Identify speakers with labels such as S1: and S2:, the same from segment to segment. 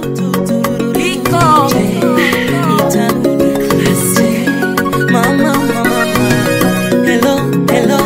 S1: Iko. Nitarudi klasi. Mama, mama, mama. Hello, hello.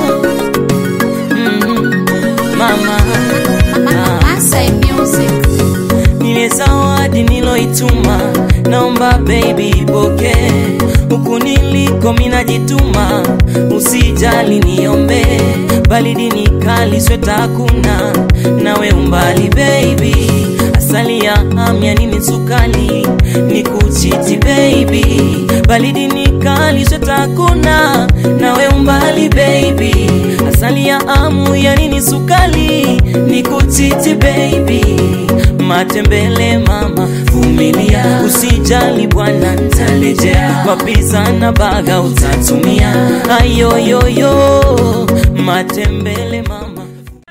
S1: Mm, mama. Ah.
S2: Masai Music.
S1: Nile zawadi niloituma, naomba baby ipokee. Huku niliko minajituma, usijali niombe. Baridi ni kali, sweta hakuna, nawe umbali baby. Asali ya amya nini sukali, ni kuchiti baby. Baridi ni kali, sweta hakuna, nawe umbali baby. Asali ya amu ya nini sukali, ni kuchiti baby matembele mama, vumilia, usijali bwana, ntalejea kwa pizza na baga utatumia. Ayoyoyo, matembele mama.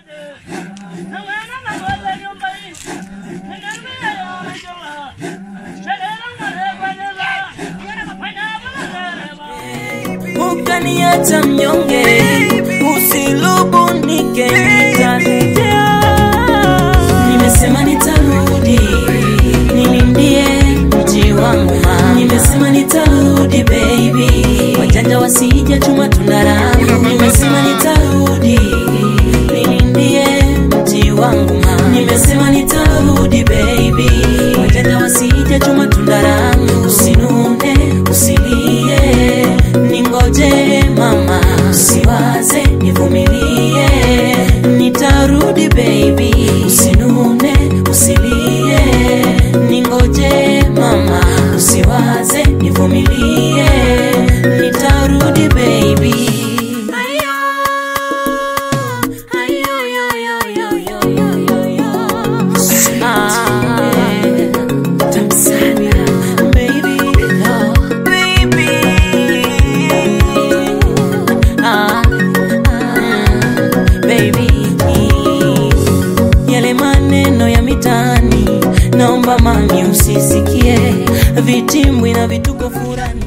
S1: ukaniacha mnyonge, usilubunike, nitarejea. Nimesema nitarudi, nilindie mji wangu mama. Nimesema nitarudi baby, wajanja wasije chuma tundarangu. Nimesema nitarudi, nilindie mji wangu mama. Nimesema nitarudi baby, wajanja wasije chuma tundarangu. Usinune, usilie, ningoje mama, usiwaze, nivumilie, nitarudi baby, usinune, usilie, ningoje mama, usiwaze, nivumilie, nitarudi baby. Ayo, ayo, yo, yo, yo, yo, yo, yo, yo. Ah, tamu sana, baby, no, baby. Ah, ah, baby. Yale maneno ya mitaani naomba mami usisikie, vitimbwi na vituko furani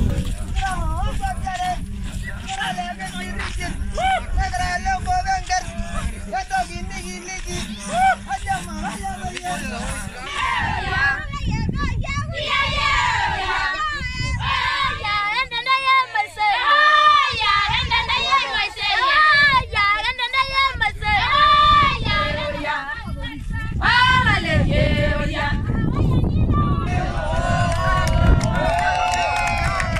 S2: Yeah.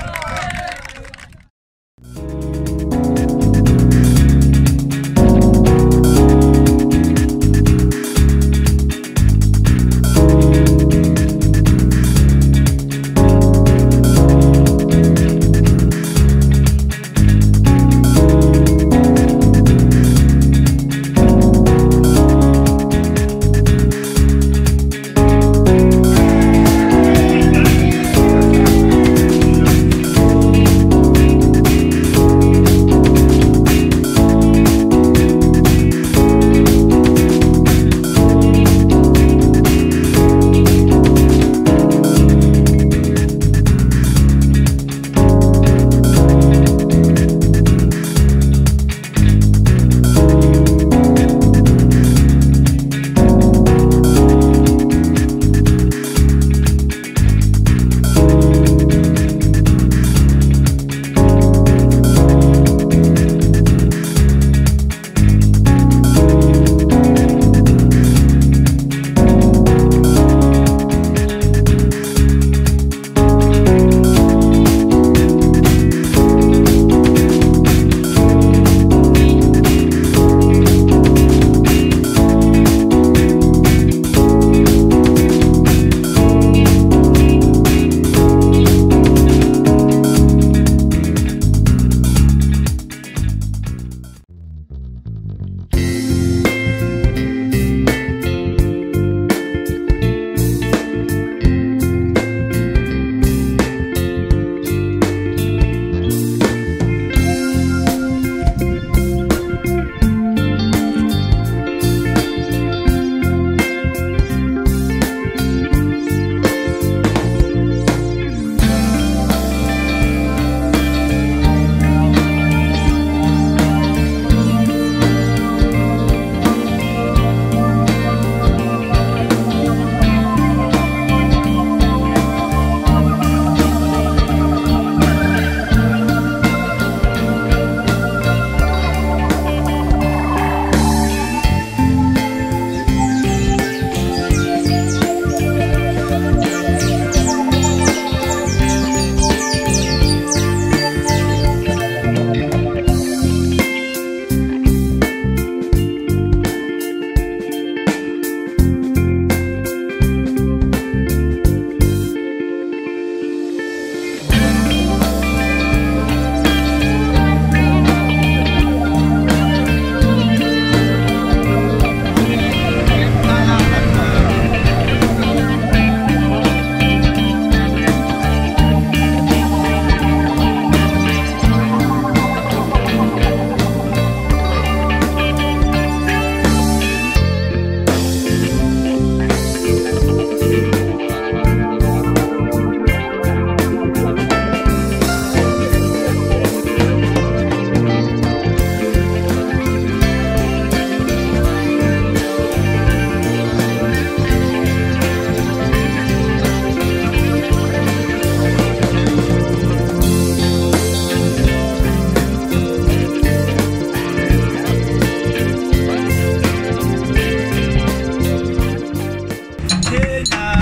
S2: tena